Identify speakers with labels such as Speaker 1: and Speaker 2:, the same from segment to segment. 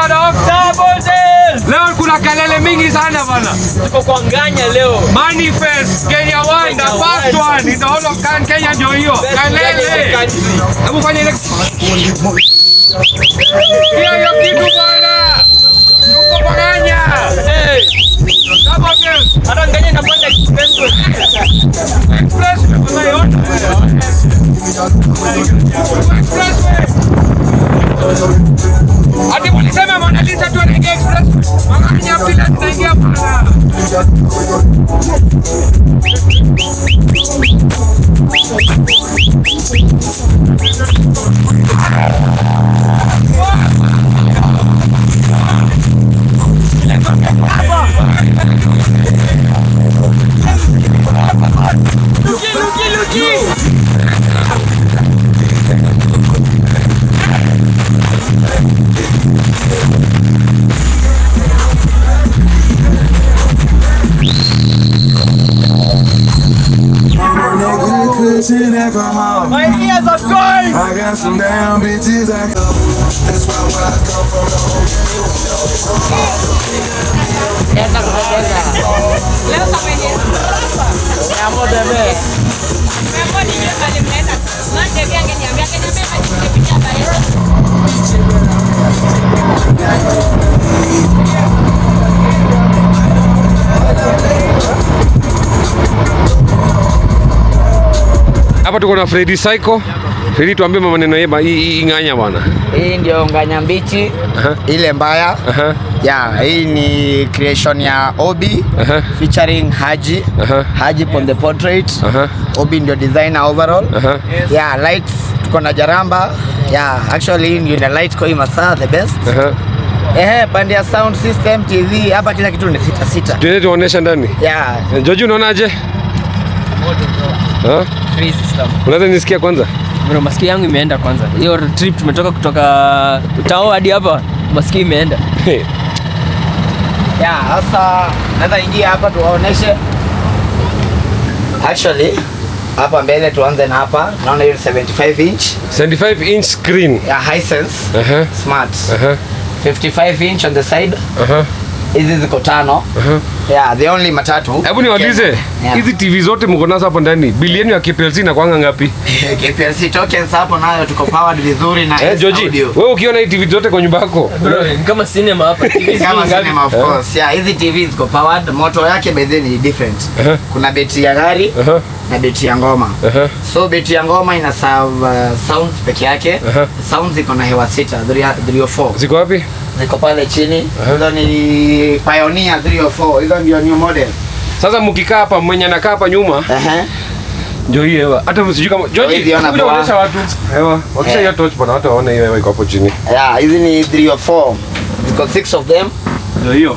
Speaker 1: bwana. Leo kuna kelele mingi sana bwana.
Speaker 2: Tuko kwa nganya leo.
Speaker 1: Manifest Kenya One, the first one in the whole of Kan- Kenya ndio hiyo. Kelele. Hebu fanya ile Hiyo hiyo kitu bwana. Tuko kwa Kenya.
Speaker 2: Hey,
Speaker 1: Double dance.
Speaker 2: hata nganya inapanda expensive.
Speaker 1: Express. Unaiona? Expressway. Ati walisema Mona Lisa tu anaingia express. Wakanya pila tunaingia bwana.
Speaker 2: Luki, luki, luki.
Speaker 3: Nigga, cushion and come home.
Speaker 2: My ears are going.
Speaker 3: I got some damn bitches I go. That's why where I come from, the whole game, you know it's
Speaker 1: Hapa tuko na Freddy Psycho. Freddy, tuambie maneno yema hii hii nganya bwana.
Speaker 4: Hii ndio nganya mbichi
Speaker 1: Aha.
Speaker 4: ile mbaya
Speaker 1: Aha.
Speaker 4: yeah, hii ni creation ya Obi
Speaker 1: Aha.
Speaker 4: featuring Haji
Speaker 1: Aha.
Speaker 4: Haji on the portrait
Speaker 1: Aha.
Speaker 4: Obi ndio designer overall
Speaker 1: Aha.
Speaker 4: yeah, lights tuko na Jaramba yeah, actually hii ndio ina light kwa hii masaa the best
Speaker 1: Aha.
Speaker 4: ehe, pande ya sound system TV hapa kila kitu ni sita sita
Speaker 1: Tuende tuonesha ndani.
Speaker 4: yeah,
Speaker 1: Eh, George unaonaje? Ha?
Speaker 2: Crazy stuff.
Speaker 1: Unaweza nisikia kwanza?
Speaker 2: Bro, masikio yangu imeenda kwanza. Hiyo trip tumetoka kutoka Utao hadi hapa, masikio imeenda.
Speaker 1: Hey.
Speaker 4: yeah, sasa naweza ingia hapa tuwaoneshe actually hapa mbele tuanze na hapa naona hiyo ni 75 inch
Speaker 1: 75 inch screen.
Speaker 4: ya Hisense
Speaker 1: Aha.
Speaker 4: smart
Speaker 1: Aha.
Speaker 4: 55 inch on the side
Speaker 1: Aha.
Speaker 4: hizi ziko tano
Speaker 1: Aha.
Speaker 4: yeah the only matatu
Speaker 1: Hebu niwaulize
Speaker 4: Yeah.
Speaker 1: hizi TV zote mko nazo hapo ndani, bili yenu ya KPLC inakuanga ngapi?
Speaker 4: KPLC tokens hapo nayo tuko powered vizuri na
Speaker 1: Eh,
Speaker 4: S
Speaker 1: George,
Speaker 4: audio.
Speaker 1: wewe ukiona hii TV zote kwa nyumba yako,
Speaker 2: Bro, ni kama cinema hapa. TV
Speaker 4: kama
Speaker 2: ngapi?
Speaker 4: cinema of course yeah hizi TV ziko powered moto yake by the way ni different
Speaker 1: Aha.
Speaker 4: kuna betri ya gari
Speaker 1: Aha.
Speaker 4: na betri ya ngoma
Speaker 1: Aha.
Speaker 4: so betri ya ngoma ina serve uh, sounds peke yake
Speaker 1: Aha.
Speaker 4: sounds ziko na hewa sita 304
Speaker 1: ziko wapi?
Speaker 4: ziko pale chini
Speaker 1: Aha.
Speaker 4: hizo ni Pioneer 304 hizo ndio new model
Speaker 1: Sasa mkikaa hapa, mwenye anakaa hapa nyuma
Speaker 4: ehe
Speaker 1: ndio hii hewa. Hata msijui kama George,
Speaker 4: Hawezi ona
Speaker 1: kuja
Speaker 4: poa.
Speaker 1: kuonyesha watu hewa. Wakisha
Speaker 4: Eh.
Speaker 1: hiyo torch bwana, watu waone hiyo hewa iko hapo chini.
Speaker 4: yeah hizi ni 304 ziko six of them
Speaker 1: Ndio hiyo.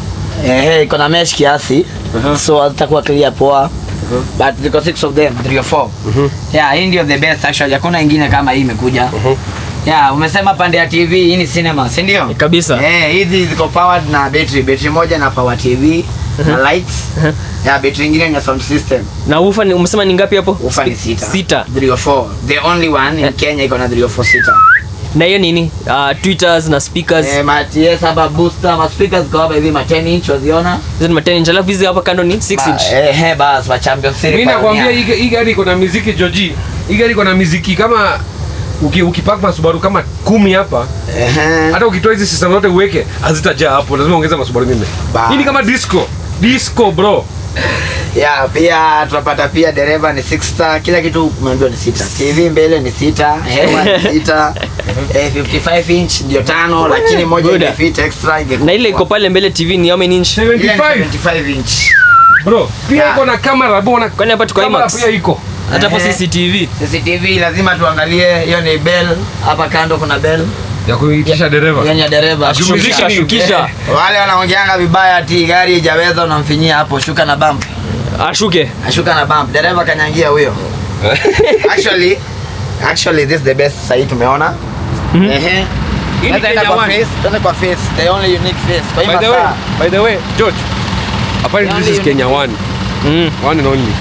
Speaker 4: ehe iko na mesh kiasi
Speaker 1: Aha.
Speaker 4: so hazitakuwa clear poa but ziko six of them 304 yeah hii ndio the best actually hakuna ingine kama hii imekuja yeah umesema pande ya TV hii ni cinema si ndio
Speaker 2: Kabisa.
Speaker 4: Eh, hizi ziko powered na battery, battery moja na power TV na lights. Ya battery nyingine na sound system.
Speaker 2: Na ufa ni umesema ni ngapi hapo?
Speaker 4: Ufa ni sita.
Speaker 2: Sita.
Speaker 4: 304. The only one in Kenya iko na 304 sita.
Speaker 2: Na hiyo nini? Uh, tweeters na speakers.
Speaker 4: Eh, ma TS hapa booster, ma speakers ziko hapa hivi ma 10 inch waziona.
Speaker 2: Hizo ni 10 inch. Alafu hizi hapa kando ni 6
Speaker 4: Ba-
Speaker 2: inch.
Speaker 4: Eh, eh, bas ma champion series.
Speaker 1: Mimi nakwambia hii hii gari iko na muziki George. Hii gari iko na muziki kama uki, ukipack masubaru kama kumi hapa
Speaker 4: Eh.
Speaker 1: hata ukitoa hizi system zote uweke hazitajaa hapo, lazima ongeza masubaru mengine.
Speaker 4: Bas.
Speaker 1: Hii ni kama disco. Disco bro.
Speaker 4: Ya, pia tunapata pia dereva ni 6 star, kila kitu umeambiwa ni sita. TV mbele ni sita, hewa ni sita. eh, 55 inch ndio tano, lakini moja
Speaker 2: Buda.
Speaker 4: ile fit extra ingekuwa.
Speaker 2: Na ile iko pale mbele TV ni how many inch?
Speaker 4: Ile ni
Speaker 1: 75
Speaker 4: 75 inch.
Speaker 1: bro. Pia
Speaker 4: Yeah.
Speaker 1: iko na kamera bwana.
Speaker 2: Kwani hapa tuko
Speaker 1: Kamera
Speaker 2: IMAX?
Speaker 1: pia iko.
Speaker 2: Hata hapo
Speaker 4: Ehe.
Speaker 2: CCTV.
Speaker 4: CCTV lazima tuangalie, hiyo ni bell. Hapa kando kuna bell,
Speaker 1: Ya kuitisha dereva.
Speaker 4: hiyo ni ya dereva.
Speaker 2: Shukisha,
Speaker 1: Shukisha.
Speaker 2: shukisha.
Speaker 4: Wale wanaongeanga vibaya ati gari haijaweza, unamfinyia hapo, shuka na bump,
Speaker 2: Ashuke.
Speaker 4: ashuka na bump, dereva kanyangia huyo. Actually, actually this is the best sahii tumeona. Ehe.
Speaker 1: Hii ni
Speaker 4: Sasa enda
Speaker 1: Kenya
Speaker 4: kwa
Speaker 1: One.
Speaker 4: face, tuende kwa face, the only unique face. Kwa hii
Speaker 1: By the way,
Speaker 4: masaa.
Speaker 1: by the way, George. Apparently this is
Speaker 4: Only-
Speaker 1: Kenya one.
Speaker 2: Mm.
Speaker 1: One and only.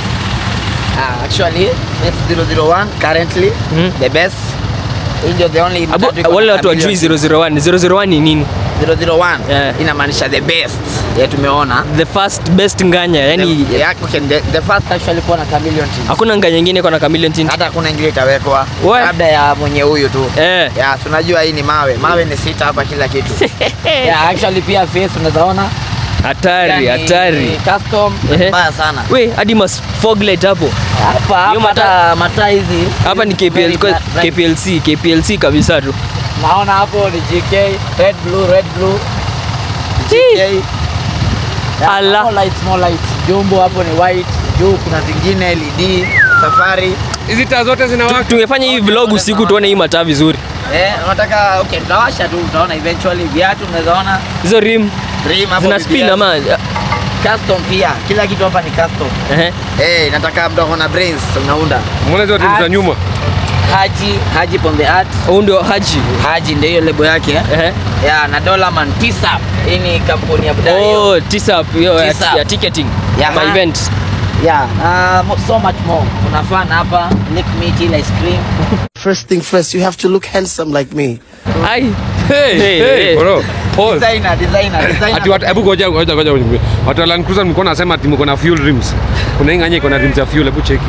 Speaker 4: Ah, actually, F001 currently
Speaker 2: Mhm.
Speaker 4: the best. Hii ndio the only
Speaker 2: Abu,
Speaker 4: matatu iko na
Speaker 2: wale watu
Speaker 4: kamilion.
Speaker 2: wajui 001. 001 ni nini?
Speaker 4: 001
Speaker 2: Yeah.
Speaker 4: inamaanisha the best ya tumeona
Speaker 2: the first best nganya yani
Speaker 4: the, yeah, okay, the, the first actually kuwa na chameleon tint.
Speaker 2: hakuna nganya nyingine kwa na chameleon tint
Speaker 4: hata hakuna ingine itawekwa
Speaker 2: We.
Speaker 4: labda ya mwenye huyu tu
Speaker 2: eh
Speaker 4: ya tunajua hii ni mawe mawe ni sita hapa kila kitu yeah, actually pia face unawezaona
Speaker 2: hatari hatari
Speaker 4: custom
Speaker 2: Ehe.
Speaker 4: mbaya sana
Speaker 2: we hadi mas fog light hapo
Speaker 4: hapa
Speaker 2: Hiyo
Speaker 4: hapa
Speaker 2: mata-
Speaker 4: hata mataa hizi
Speaker 2: hapa ni
Speaker 4: very
Speaker 2: KPL, kwa-
Speaker 4: bright, bright.
Speaker 2: KPLC KPLC kabisa tu
Speaker 4: naona hapo ni GK red blue red blue
Speaker 2: Chii.
Speaker 4: GK Yeah,
Speaker 2: Ala.
Speaker 4: more lights, more lights. jumbo hapo ni white juu kuna zingine LED safari
Speaker 1: hizi taa zote zinawaka
Speaker 2: tungefanya hii vlog usiku tuone hii mataa vizuri
Speaker 4: eh unataka okay tutawasha tu utaona eventually viatu unaweza ona
Speaker 2: hizo rim
Speaker 4: rim hapo
Speaker 2: zina
Speaker 4: BBS.
Speaker 2: spin ama
Speaker 4: custom pia kila kitu hapa ni custom
Speaker 2: ehe
Speaker 4: eh nataka mtu akona brains unaunda
Speaker 1: mbona hizo timu za
Speaker 4: Art.
Speaker 1: nyuma
Speaker 4: Haji Haji on the art
Speaker 2: huu ndio haji
Speaker 4: Haji ndio hiyo lebo yake
Speaker 2: ehe
Speaker 4: ya na Dollarman Tisap hii ni kampuni ya Budai hiyo.
Speaker 2: oh tisap hiyo ya-
Speaker 4: Tisap.
Speaker 2: ya ticketing
Speaker 4: Yeah.
Speaker 2: my event
Speaker 4: Yeah, uh, mo- so much more. Kuna fun hapa, lick meat, eat ice cream.
Speaker 5: First thing first, you have to look handsome like me.
Speaker 2: ai
Speaker 1: hey,
Speaker 2: Hey,
Speaker 1: hey,
Speaker 2: hey.
Speaker 1: bro pause
Speaker 4: Designer, designer, designer.
Speaker 1: ati watu hebu ngoja ngoja ngoja ngoja. watu wa Land Cruiser mlikuwa nasema ati mko na fuel rims kuna hii nganya iko na rims ya fuel hebu cheki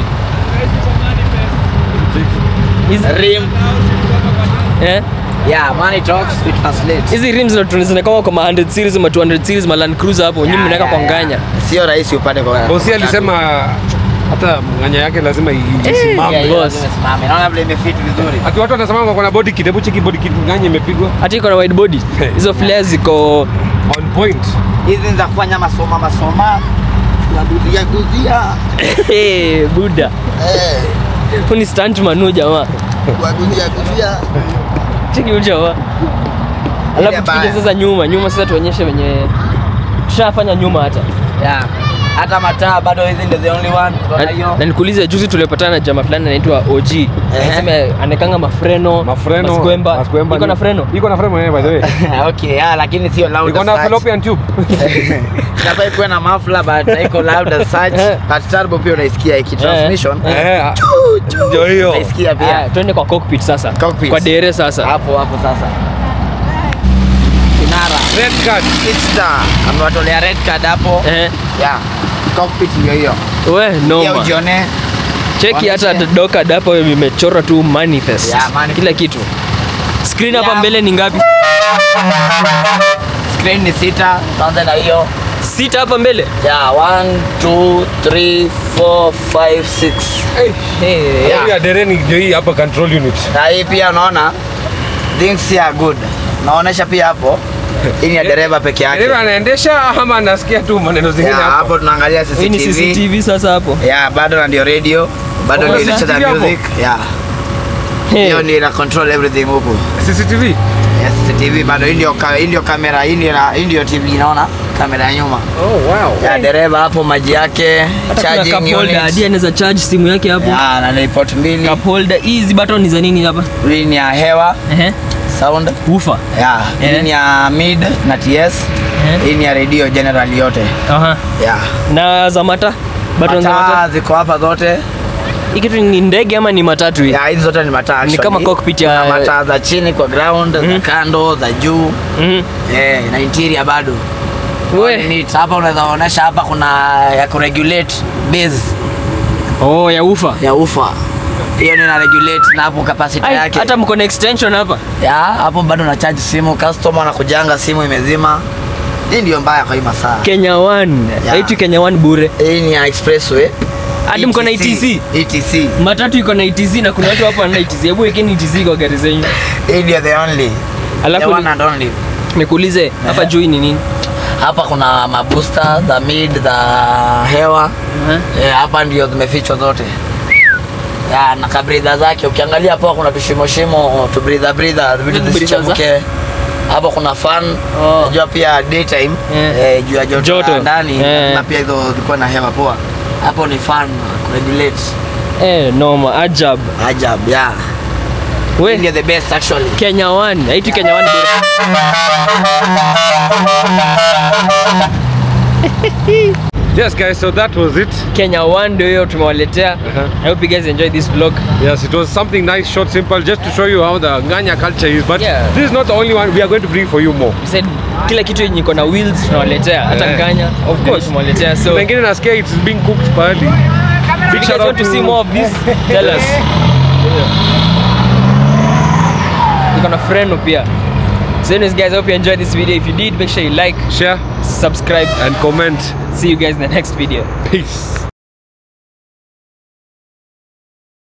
Speaker 2: Hizi-
Speaker 4: rim.
Speaker 2: eh
Speaker 4: Yeah, money talks, we translate.
Speaker 2: hizi rims ndo zinakoma kwa ma 100 series ma 200 series ma Land Cruiser hapo nyinyi
Speaker 4: Yeah,
Speaker 2: mnaweka
Speaker 4: yeah,
Speaker 2: kwa
Speaker 4: yeah.
Speaker 2: nganya
Speaker 4: Sio rahisi upate kwa.
Speaker 1: bosi alisema hata nganya yake lazima i-
Speaker 4: Yeah,
Speaker 1: isimame
Speaker 4: yeah,
Speaker 2: boss.
Speaker 4: lazima isimame. Naona vile imefit vizuri.
Speaker 1: ati watu wanasema wako na body kit hebu cheki body kit nganya imepigwa
Speaker 2: hata iko na wide body hizo flares ziko
Speaker 1: on point
Speaker 4: Hizi ni za kufanya masoma masoma. Kuguzia guzia.
Speaker 2: Eh, buda
Speaker 4: Eh,
Speaker 2: huu ni stunt manu jamaa
Speaker 4: kuguzia guzia.
Speaker 2: cheki huyu jamaa alafu tukuje
Speaker 4: baya.
Speaker 2: sasa nyuma nyuma sasa tuonyeshe wenye tushafanya nyuma hata
Speaker 4: Yeah. Hata mataa bado hizi ndio the only one. Unaona
Speaker 2: na,
Speaker 4: hiyo?
Speaker 2: na nikuulize juzi tulipatana na jamaa fulani anaitwa OG anasema anekanga mafreno
Speaker 1: mafreno
Speaker 2: maskwemba
Speaker 1: maskwemba
Speaker 2: iko na
Speaker 1: ni-
Speaker 2: freno
Speaker 1: iko na freno eh by the way
Speaker 4: okay, yeah, lakini sio loud
Speaker 1: iko
Speaker 4: as
Speaker 1: na
Speaker 4: such.
Speaker 1: fallopian tube
Speaker 4: Inafaa ikuwe na muffler but haiko loud as such. But turbo pia unaisikia iki transmission.
Speaker 1: eh ndio hiyo
Speaker 4: Unaisikia pia.
Speaker 2: Ah, twende kwa cockpit sasa
Speaker 4: Cockpit.
Speaker 2: kwa dere sasa
Speaker 4: Hapo hapo sasa. Kinara.
Speaker 1: red card
Speaker 4: Six star. Amewatolea red card hapo.
Speaker 2: eh,
Speaker 4: Yeah. Cockpit ndio hiyo.
Speaker 2: we
Speaker 4: Pia
Speaker 2: noma
Speaker 4: ujione.
Speaker 2: cheki hata
Speaker 4: Waonyeshe.
Speaker 2: doka hapo imechorwa tu manifest
Speaker 4: Yeah, manifest.
Speaker 2: kila kitu screen hapa
Speaker 4: Yeah.
Speaker 2: mbele ni ngapi
Speaker 4: Screen ni sita. Tuanze na hiyo.
Speaker 2: sita hapa mbele
Speaker 4: Yeah, one, two, three, four, five, six.
Speaker 2: hey,
Speaker 4: Yeah.
Speaker 1: Hii ya dereni ndio hii hapa control unit
Speaker 4: Na hii pia unaona things are good. Naonesha pia hapo. Hii ni ya dereva peke yake.
Speaker 1: dereva anaendesha ama anasikia tu maneno zingine
Speaker 4: Yeah,
Speaker 1: hapo
Speaker 4: hapo tunaangalia
Speaker 2: hii ni
Speaker 4: CCTV.
Speaker 2: CCTV sasa hapo
Speaker 4: Yeah, bado na ndio radio. Bado
Speaker 1: Oh,
Speaker 4: ndio
Speaker 1: CCTV
Speaker 4: inacheza
Speaker 1: hapo?
Speaker 4: music. Yeah.
Speaker 2: Hey.
Speaker 4: Hiyo ndio ina control everything huku.
Speaker 1: CCTV
Speaker 4: Yes, CCTV bado hii ndio ka- hii ndio kamera, hii ndio na- hii ndio TV naona kamera ya nyuma.
Speaker 1: oh wow
Speaker 4: Ya dereva hapo maji yake,
Speaker 2: Hata kuna
Speaker 4: charging
Speaker 2: cup holder, hadi
Speaker 4: unit.
Speaker 2: anaweza charge simu yake hapo
Speaker 4: Yeah, na report mbili.
Speaker 2: cup holder hizi button ni za nini hapa
Speaker 4: Hii ni ya hewa,
Speaker 2: ehe
Speaker 4: sound.
Speaker 2: ufa
Speaker 4: Yeah, hii
Speaker 2: Eh.
Speaker 4: ni ya mid na TS.
Speaker 2: Eh.
Speaker 4: Hii ni ya radio general yote.
Speaker 2: aha
Speaker 4: Yeah.
Speaker 2: na za mata button za
Speaker 4: Mataa
Speaker 2: mata
Speaker 4: ziko hapa zote.
Speaker 2: hii kitu ni ndege ama ni matatu hii
Speaker 4: Ya hizi zote ni mataa
Speaker 2: Ni
Speaker 4: actually.
Speaker 2: kama cockpit ya-
Speaker 4: Kuna mataa za chini kwa ground, za kando, za juu.
Speaker 2: Mhm.
Speaker 4: Eh, na interior bado.
Speaker 2: We.
Speaker 4: Ni neat. Hapa unaweza onyesha hapa kuna ya kuregulate base
Speaker 2: oh ya ufa
Speaker 4: ya ufa. Hiyo ni na regulate na hapo capacity
Speaker 2: Ai,
Speaker 4: yake.
Speaker 2: hata mko na extension hapa
Speaker 4: ya hapo bado na charge simu, customer anakujanga simu imezima. Hii ndio mbaya kwa hii masaa.
Speaker 2: Kenya One
Speaker 4: Yeah.
Speaker 2: haitu Kenya One bure
Speaker 4: Hii ni ya expressway.
Speaker 2: Hadi mko na ETC?
Speaker 4: ETC.
Speaker 2: matatu iko na ETC na kuna watu hapa wana ETC hebu wekeni ETC kwa gari zenyu
Speaker 4: Hii ndio the only. The
Speaker 2: alafu
Speaker 4: one and only.
Speaker 2: nikuulize hapa juu hii ni nini
Speaker 4: Hapa kuna mabusta za mid za hewa.
Speaker 2: Aha.
Speaker 4: Eh, hapa ndio zimefichwa zote ya na kabridha zake ukiangalia hapo kuna tushimoshimo tubridha bridha vitu
Speaker 2: Breather
Speaker 4: zisichemuke hapo kuna fan
Speaker 2: Oh.
Speaker 4: unajua pia daytime
Speaker 2: Yeah.
Speaker 4: eh, juu ya joto,
Speaker 2: Joto.
Speaker 4: la ndani
Speaker 2: Yeah.
Speaker 4: na pia hizo zilikuwa na hewa poa hapo ni fan kuregulate
Speaker 2: eh noma ajab
Speaker 4: ajab yeah Hii
Speaker 2: we
Speaker 4: ndio the best actually
Speaker 2: Kenya One haitu Kenya One bure
Speaker 1: Yes guys, so that was it.
Speaker 2: Kenya 1 ndio hiyo tumewaletea.
Speaker 1: Uh-huh.
Speaker 2: I hope you guys enjoyed this vlog.
Speaker 1: Yes, it was something nice, short, simple, just to show you how the Nganya culture is. But
Speaker 2: Yeah.
Speaker 1: this is not the only one. We are going to bring for you more.
Speaker 2: We said kila kitu yenye iko na wheels tunawaletea hata
Speaker 1: Eh,
Speaker 2: nganya
Speaker 1: of
Speaker 2: ndio
Speaker 1: course.
Speaker 2: tumewaletea so
Speaker 1: Pengine nasikia it's being cooked pahali.
Speaker 2: if you guys want to see more of this tell us iko na freno pia so anyways guys I hope you enjoyed this video if you did make sure you like
Speaker 1: share
Speaker 2: subscribe
Speaker 1: and comment.
Speaker 2: see you guys in the next video
Speaker 1: Peace.